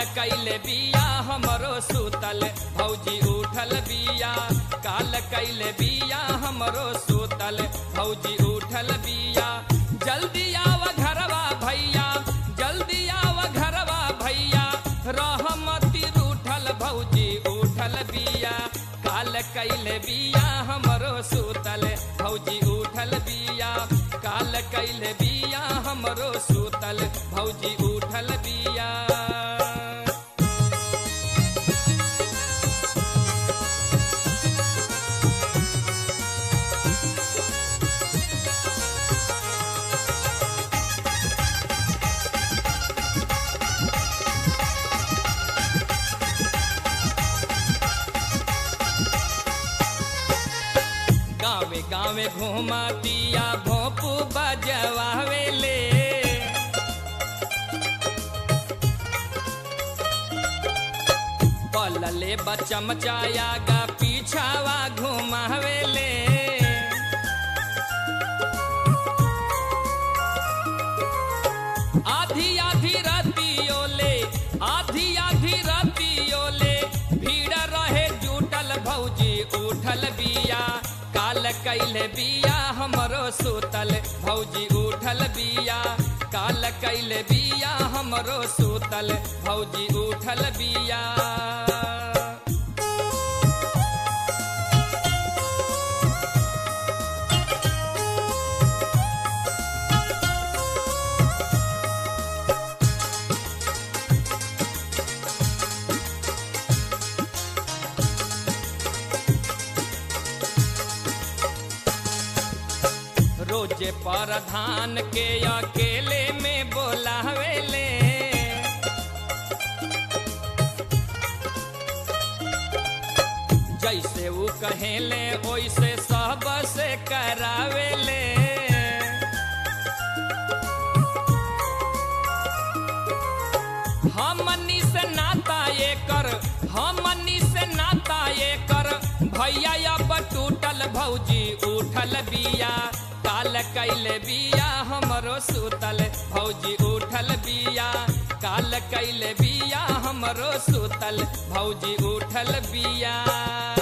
कैले बिया हमरो सुतल भौजी उठल बिया काल कैले बिया हमरो सुतल भौजी उठल बिया जल्दी आव घरवा भैया जल्दी आव घरवा भैया रहमती रूठल भौजी उठल बिया काल कैले बिया हमरो सुतल भौजी उठल बिया काल कैले बिया हमरो सुतल भौजी उठल बिया गावे गावे घुमातिया भोपू बजवावेले पलले बचमचाया गा पीछावा घुमावेले आधी आधी रतियोले आधी आधी रतियोले भीड़ रहे जुटल भौजी उठल बिया काल कैले बिया हमरो सुतल भौजी उठल बिया काल कैले बिया हमरो सुतल भौजी उठल बिया रोजे परधान के अकेले में बोलावेले जैसे वो कहेले वैसे सब से करावेले हमनी से नाता ये कर हमनी से नाता ये कर भैया अब टूटल भौजी उठल बिया काल कैले बिया हमरो सुतल भौजी उठल बिया काल कैले बिया हमरो सुतल भौजी उठल बिया